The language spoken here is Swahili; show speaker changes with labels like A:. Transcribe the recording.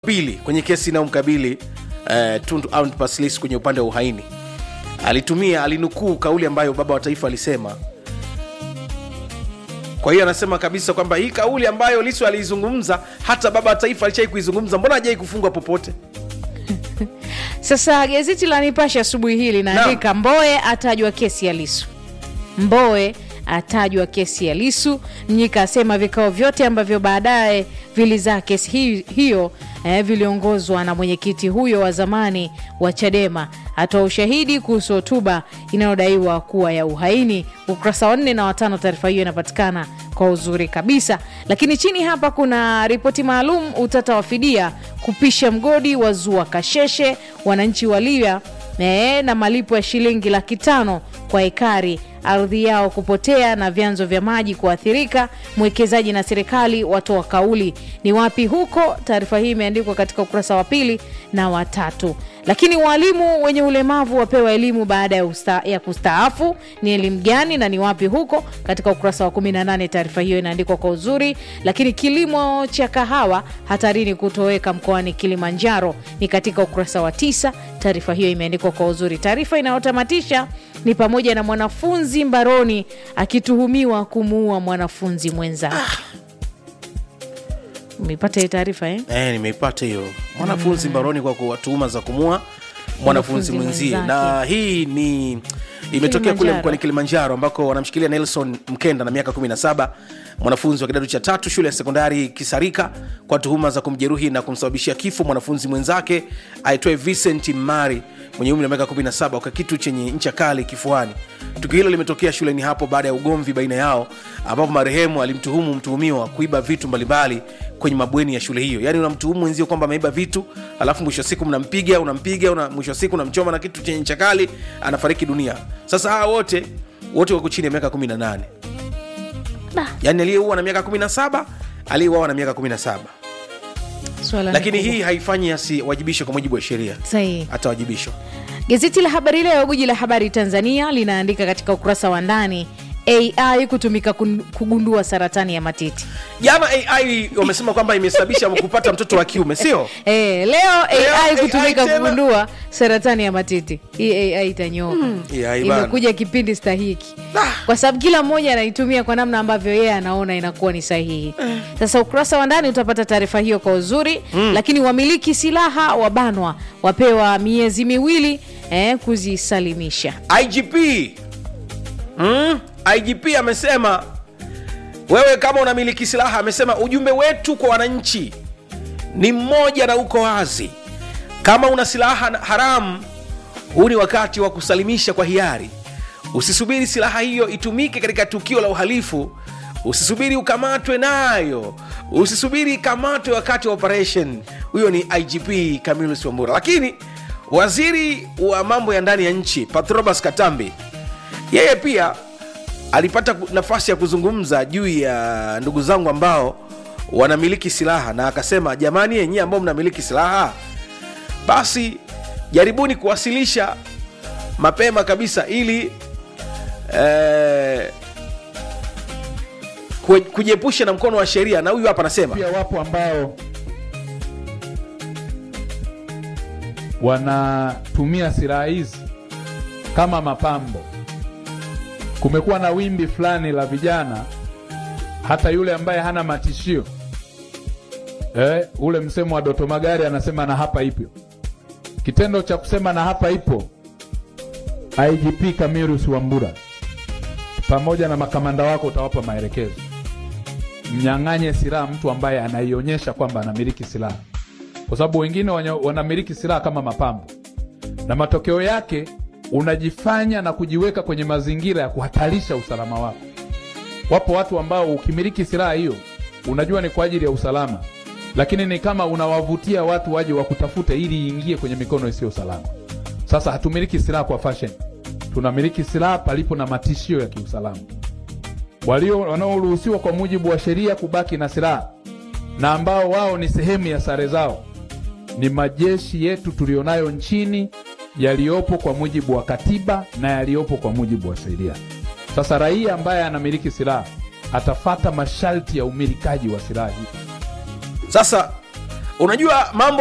A: pili kwenye kesi inayomkabili uh, Tundu Antipas Lissu kwenye upande wa uhaini alitumia alinukuu kauli ambayo baba wa taifa alisema. Kwa hiyo anasema kabisa kwamba hii kauli ambayo Lissu aliizungumza hata baba wa taifa alishai kuizungumza, mbona hajai kufungwa popote?
B: Sasa gazeti la Nipashe asubuhi hii linaandika Mboe atajwa kesi ya Lisu. Mboe atajwa kesi ya Lisu. Mnyika asema vikao vyote ambavyo baadaye vilizaa kesi hi, hiyo eh, viliongozwa na mwenyekiti huyo wa zamani wa Chadema. Atoa ushahidi kuhusu hotuba inayodaiwa kuwa ya uhaini. Ukurasa wa nne na watano, taarifa hiyo inapatikana kwa uzuri kabisa. Lakini chini hapa kuna ripoti maalum, utata wa fidia kupisha mgodi wa zua kasheshe, wananchi walia eh, na malipo ya shilingi laki tano kwa ekari ardhi yao kupotea na vyanzo vya maji kuathirika. Mwekezaji na serikali watoa kauli ni wapi huko? Taarifa hii imeandikwa katika ukurasa wa pili na watatu. Lakini walimu wenye ulemavu wapewa elimu baada ya, usta, ya kustaafu. Ni elimu gani na ni wapi huko? Katika ukurasa wa 18 taarifa hiyo inaandikwa kwa uzuri. Lakini kilimo cha kahawa hatarini kutoweka mkoani Kilimanjaro ni katika ukurasa wa tisa. Taarifa hiyo imeandikwa kwa uzuri. Taarifa inayotamatisha ni pamoja na mwanafunzi mbaroni akituhumiwa kumuua mwanafunzi mwenzake. Umeipata hiyo taarifa eh?
A: Eh, nimeipata hiyo mwanafunzi mbaroni kwa kuwa tuhuma za kumua mwanafunzi
B: Mwanafunzi
A: mwenzie,
B: mwenzake.
A: na hii ni imetokea kule
B: Kilimanjaro.
A: mkoani Kilimanjaro ambako wanamshikilia Nelson Mkenda na miaka 17 mwanafunzi wa kidato cha tatu shule ya sekondari Kisarika kwa tuhuma za kumjeruhi na kumsababishia kifo mwanafunzi mwenzake aitwaye Vincent Mari mwenye umri wa miaka 17 kwa kitu chenye ncha kali kifuani. Tukio hilo limetokea shuleni hapo baada ya ugomvi baina yao, ambapo marehemu alimtuhumu mtuhumiwa kuiba vitu mbalimbali kwenye mabweni ya shule hiyo. Yaani unamtuhumu mwenzio kwamba ameiba vitu, alafu mwisho wa siku mnampiga, unampiga, una, mwisho wa siku unamchoma na kitu chenye ncha kali, anafariki dunia. Sasa hawa wote wote wako chini ya miaka 18.
B: Da.
A: Yaani aliyeua na miaka 17, aliyeuawa na miaka 17.
B: Swala ni
A: Lakini
B: kubwa.
A: hii haifanyi asiwajibishwe kwa mujibu wa sheria,
B: Sahihi.
A: atawajibishwa.
B: Gazeti la Habari Leo, guji la habari Tanzania, linaandika katika ukurasa wa ndani AI kutumika kun- kugundua saratani ya matiti.
A: Jana AI wamesema kwamba imesababisha kupata mtoto wa kiume, sio?
B: E, leo AI
A: AI
B: kutumika
A: tena.
B: kugundua saratani ya matiti. Hii AI itanyoka.
A: AI bana.
B: Imekuja kipindi stahiki,
A: Ah.
B: kwa sababu kila mmoja anaitumia kwa namna ambavyo yeye anaona inakuwa ni sahihi. Sasa ukurasa wa ndani utapata taarifa hiyo kwa uzuri. Lakini wamiliki silaha wabanwa, wapewa miezi miwili eh, kuzisalimisha.
A: IGP mm? IGP amesema wewe kama unamiliki silaha, amesema ujumbe wetu kwa wananchi ni mmoja na uko wazi. Kama una silaha na- haramu, huu ni wakati wa kusalimisha kwa hiari. Usisubiri silaha hiyo itumike katika tukio la uhalifu. Usisubiri ukamatwe nayo, usisubiri ikamatwe wakati wa operation. Huyo ni IGP Camillus Wambura. Lakini waziri wa mambo ya ndani ya nchi Patrobas Katambi yeye pia alipata ku- nafasi ya kuzungumza juu ya ndugu zangu ambao wanamiliki silaha, na akasema jamani, yenyewe ambao mnamiliki silaha, basi jaribuni kuwasilisha mapema kabisa ili eh, kue- kujiepusha na mkono wa sheria. Na huyu hapa anasema
C: pia wapo ambao wanatumia silaha hizi kama mapambo. Kumekuwa na wimbi fulani la vijana, hata yule ambaye hana matishio eh, ule msemo wa Doto Magari anasema na hapa ipo. Kitendo cha kusema na hapa ipo, IGP Camillus Wambura pamoja na makamanda wako utawapa maelekezo mnyang'anye silaha mtu ambaye anaionyesha kwamba anamiliki silaha, kwa sababu wengine wanya- wanamiliki silaha kama mapambo, na matokeo yake unajifanya na kujiweka kwenye mazingira ya kuhatarisha usalama wako. Wapo watu ambao ukimiliki silaha hiyo unajua ni kwa ajili ya usalama, lakini ni kama unawavutia watu waje wakutafute ili iingie kwenye mikono isiyo salama. Sasa hatumiliki silaha kwa fashion, tunamiliki silaha palipo na matishio ya kiusalama walio wanaoruhusiwa kwa mujibu wa sheria kubaki na silaha na ambao wao ni sehemu ya sare zao ni majeshi yetu tulionayo nchini yaliyopo kwa mujibu wa katiba na yaliyopo kwa mujibu wa sheria. Sasa raia ambaye anamiliki silaha atafata masharti ya umilikaji wa silaha hii.
A: sasa unajua mambo